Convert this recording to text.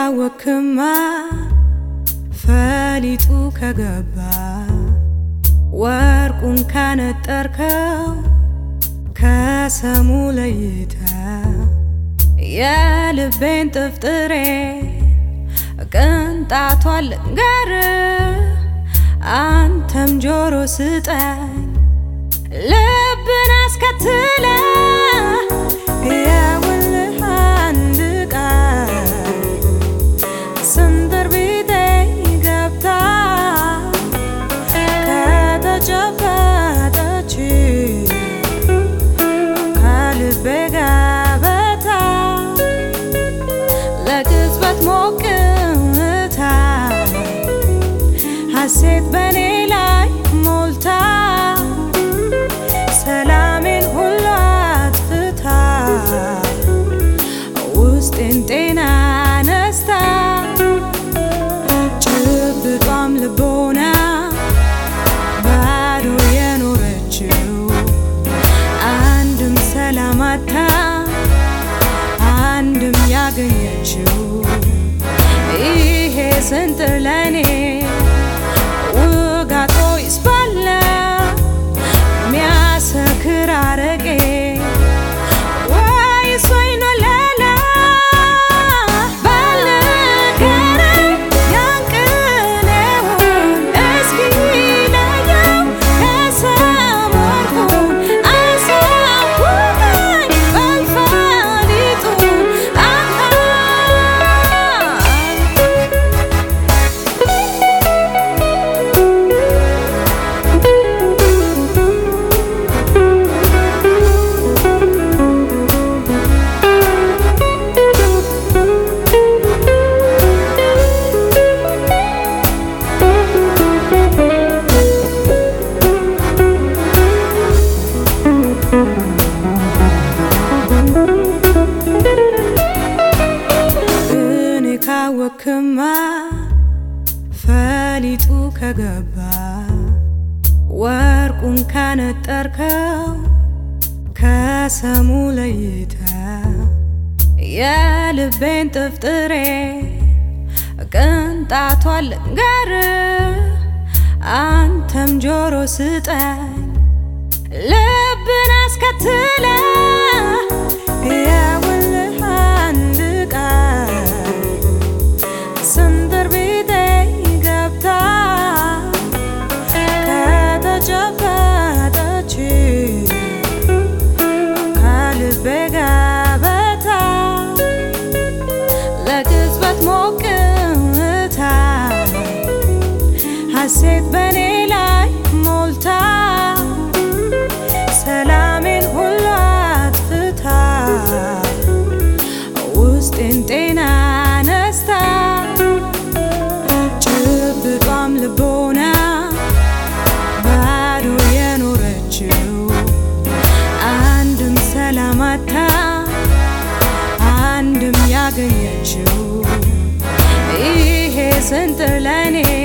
ካወክማ ፈሊጡ ከገባ ወርቁን ካነጠርከው ከሰሙ ለይተ የልቤን ጥፍጥሬ ቅንጣቷን ልንገር አንተም ጆሮ ስጠኝ ልብን አስከትለ የውልህ አንድ ቃል ስንጥር ቢጤ ገብታ ከተጨበጠች ከልቤ ገበታ ለቅጽበት ሞቅታ ሐሴት በኔ ላይ ሞልታ ሰላሜን ሁሉ አጥፍታ ውስጤን ጤና ነስታ ጭብጧም ልቦና ባዶ የኖረችው አንድም ሰላም አታ አንድም ያገኘችው ይሄ ስንጥር ለኔ ውጋቶ ይስባለ ሚያሰክር አረቄ ወይስ ወይን ወለላ ባልንገረኝ ያንቅኔውን እስኪ ለየው ከሰም ወርቁን አሳውቀኝ በልፈሊጡ አሃ እኔ ካወክማ ፈሊጡ ከገባ ወርቁን ካነጠርከው ከሰሙ ለይተ የልቤን ጥፍጥሬ ቅንጣቷን ልንገር አንተም ጆሮ ስጠኝ ልብን አስከትለ የውልህ አንድ ቃል ስንጥር ቢጤ ገብታ ከተጨበጠች ከልቤ ገበታ ለቅጽበት ሞቅታ ሐሴት በኔ ላይ ሞልታ ሰላሜን ሁሉ አጥፍታ ውስጤን ጤና ነስታ ጭብጧም ልቦና ባዶ የኖረችው አንድም ሰላም አታ አንድም ያገኘችው ይሄ ስንጥር ለኔ